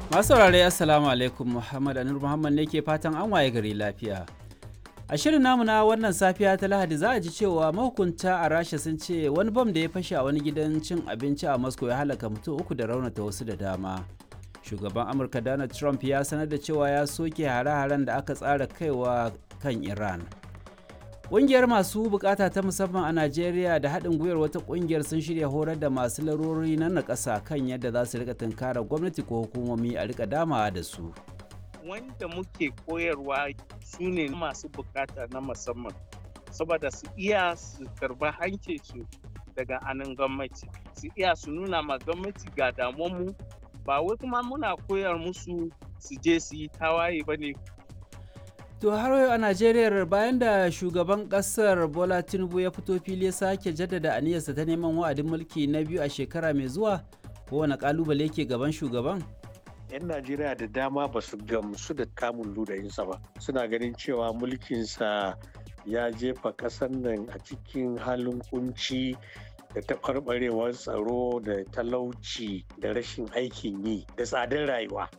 Masu saurare Assalamu alaikum Muhammad Anur Muhammad ne ke fatan an waye gari lafiya. A shirin namu na wannan safiya ta Lahadi za a ji cewa mahukunta a Rasha sun ce wani bam da ya fashe a wani gidan cin abinci a Moscow ya halaka mutum uku da raunata wasu da dama. Shugaban Amurka Donald Trump ya sanar da cewa ya soke hare-haren da aka tsara kaiwa kan Iran. Ƙungiyar masu bukata ta musamman a Najeriya da haɗin gwiwar wata ƙungiyar sun shirya horar da masu larurori na nakasa kan yadda za su rika tunkarar gwamnati ko hukumomi a rika damawa da su. Wanda muke koyarwa su ne masu bukata na musamman, saboda su iya su karba hancinsu daga anan gwamnati, su iya su nuna ma gwamnati ga damuwanmu ba wai kuma muna koyar musu su je su yi tawaye ba ne To har yau a Najeriya bayan da shugaban kasar Bola Tinubu ya fito fili ya sake jaddada aniyarsa ta neman wa'adin mulki na biyu a shekara mai zuwa kowane kalubale ke gaban shugaban? 'Yan Najeriya da dama ba su gamsu da kamun ludayinsa ba. Suna ganin cewa mulkinsa ya jefa ƙasar nan a cikin halin kunci da taɓarɓarewar tsaro da talauci da rashin aikin yi da tsadar rayuwa.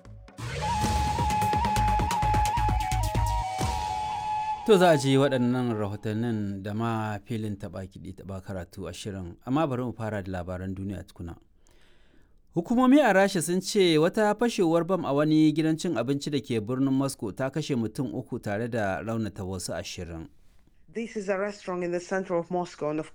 To za a ji waɗannan rahotannin da ma filin taɓa kiɗi taɓa karatu a shirin, amma bari mu fara da labaran duniya tukuna. Hukumomi a Rasha sun ce wata fashewar bam a wani gidan cin abinci da ke birnin Moscow ta kashe mutum uku tare da raunata wasu ashirin. This is a restaurant in the center of Moscow and of